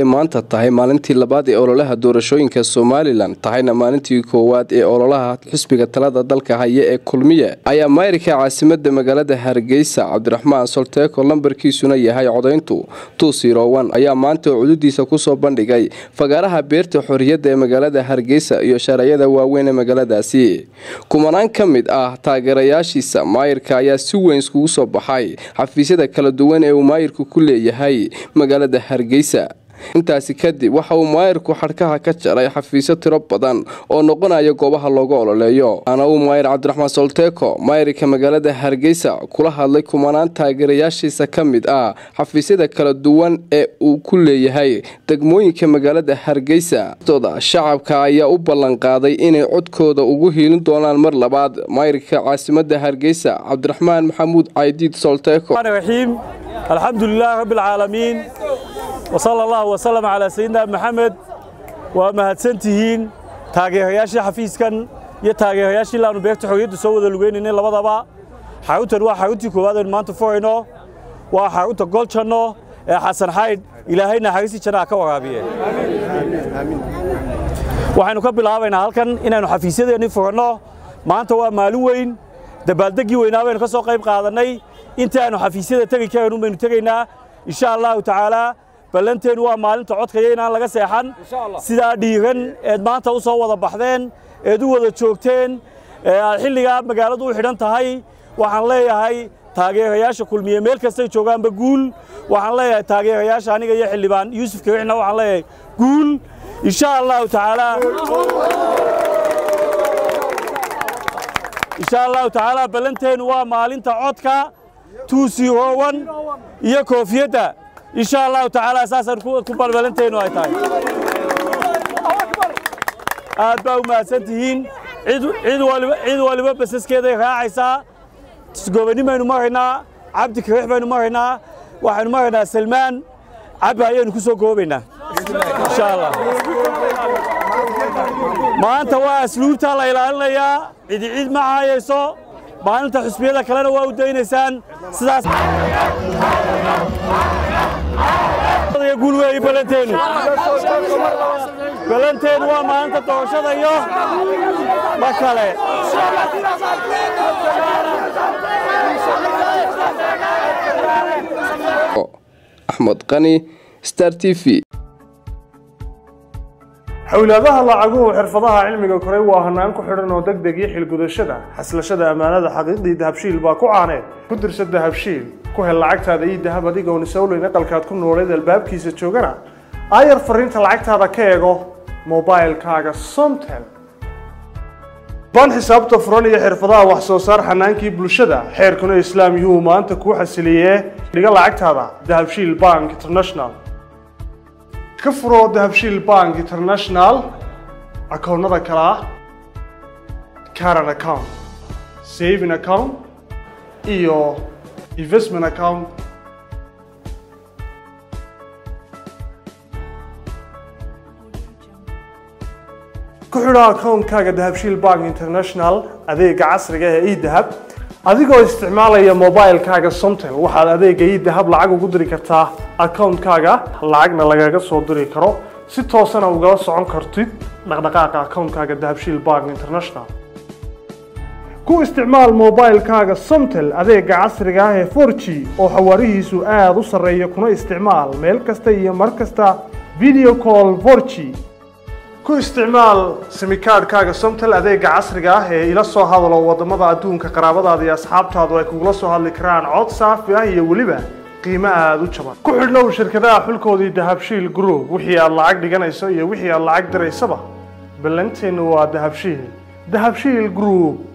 ay maanta tahay maalintii labaad ee ololaha doorashooyinka somalilan tahayna maalintii koowaad ee ololaha xisbiga talada dalka haya ee kulmiye ayaa mayrka caasimada magaalada hargeysa cabdiraxmaan solteeko lambarkiisuna yahay codayntu tuusirowan ayaa maanta cududiisa kusoo bandhigay fagaaraha beerta xorriyadda ee magaalada hargeysa iyo shareeyada waaweyn ee magaaladaasi kumanaan ka mid ah taageerayaashiisa maayirka ayaa si weyn iskugu soo baxay xafiisyada kala duwan ee uu maayirku ku leeyahay magaalada hargeysa intaasi kadib waxa uu maayirku xadhkaha ka jaray xafiisyo tiro badan oo noqonaya goobaha looga ololeeyo ana uu maayir cabdiraxmaan solteeko maayirka magaalada hargeysa kula hadlay kumanaan taageerayaashiisa ka mid ah xafiisyada kala duwan ee uu ku leeyahay degmooyinka magaalada hargeysa dooda shacabka ayaa u ballanqaaday inay codkooda ugu hiilin doonaan mar labaad maayirka caasimada hargeysa cabdiraxmaan maxamuud caydiid solteeko alxamdulilaah rabbialcaalamiin wsala allah wasalam calaa sayidina maxamed waa mahadsantihiin taageerayaashii xafiiskan iyo taageerayaashii laanu beegta xorriyadda soo wada lugaynaynay labadaba xaruntan waa xaruntii koowaad aynu maanta furayno waa xarunta goljanno ee xasan xaydh ilaahay naxariistii jannaha ka waraabiye waxaynu ka bilaabaynaa halkan inaynu xafiisyadeennii furanno maanta waa maalin weyn dabaaldeggii weynaa baynu ka soo qayb qaadannay intii aynu xafiisyada tegi karaynu baynu tegaynaa insha allahu tacaalaa ballanteennu waa maalinta codkaya inaan laga seexan sidaa dhiiran eed maanta u soo wada baxdeen eed u wada joogteen ee aad xilligaa magaaladu u xidhan tahay waxaan leeyahay taageerayaasha kulmiye meel kastay joogaanba guul waxaan leeyahay taageerayaasha aniga iyo xildhibaan yuusuf kawixna waxaan leeyahay guul insha allahu tacaalaa insha allahu tacaalaa ballanteennu waa maalinta codka tuusirowan iyo koofiyadda insha allahu tacaala saasaan ku balbalantaynu ay tahay aad baa u mahadsan tihiin cid waliba basaskeeday raacaysaa gobani baynu maraynaa cabdi kariix baynu maraynaa waxaynu maraynaa salmaan cabbi ayaynu ku soo goobaynaa insha allah maanta waa asluubtaa la ilaalinayaa cidi cid ma caayayso maalinta xusbiyada kalena waa u daynaysaan sidaas guul weeye ballanteenu ballanteenu waa maalinta doorashada iyo ma kale axmed qani star t v xowlaadaha lacaguhu xirfadaha cilmiga koray waa hanaan ku xidhan oo deg deg iyo xilgudashada xaslashada ammaanada xaqiiqdii dahabshiil baa ku caaneed ku dirsa dahabshiil ku hel lacagtaada iyo dahab adigoon isowleyn aqalkaad ku nooleed albaabkiisa joogana aayar fariinta lacagtaada ka eego mobailkaaga somtel ban xisaabta furan iyo xirfadaha wax soo saar xanaankii bulshada xeerkuna islaam yuu maanta kuu xasiliyee dhiga lacagtaada dahabshiil bank international ka furoo dahabshiil bank international akoonnada kale ah caran account saving account iyo investment account ku xidho akoonkaaga dahabshiil bank international adeega casriga ee edahab adigoo isticmaalaya mobilkaaga somtel waxaad adeega idahab lacag ugu diri kartaa akoonkaaga lacagna lagaga soo diri karo si toosana ugala socon kartid dhaqdhaqaaqa akoonkaaga dahabshiil bank international ku isticmaal mobilkaaga somtel adeega casriga ah ee forg oo xawaarihiisu aada u sarreeya kuna isticmaal meel kasta iyo mar kasta video call forg ku isticmaal simikaadhkaaga somtel adeega casriga ah ee ila soo hadalo waddamada adduunka qaraabadaada iyo asxaabtaadu ay kugula soo hadli karaan cod saafi ah iyo weliba qiimo aada u jaban ku xidhnow shirkadaha xulkoodii dahabshiil group wixii aad lacag dhiganayso iyo wixii aad lacag diraysaba ballanteennu waa dahabshiil dahabshiil group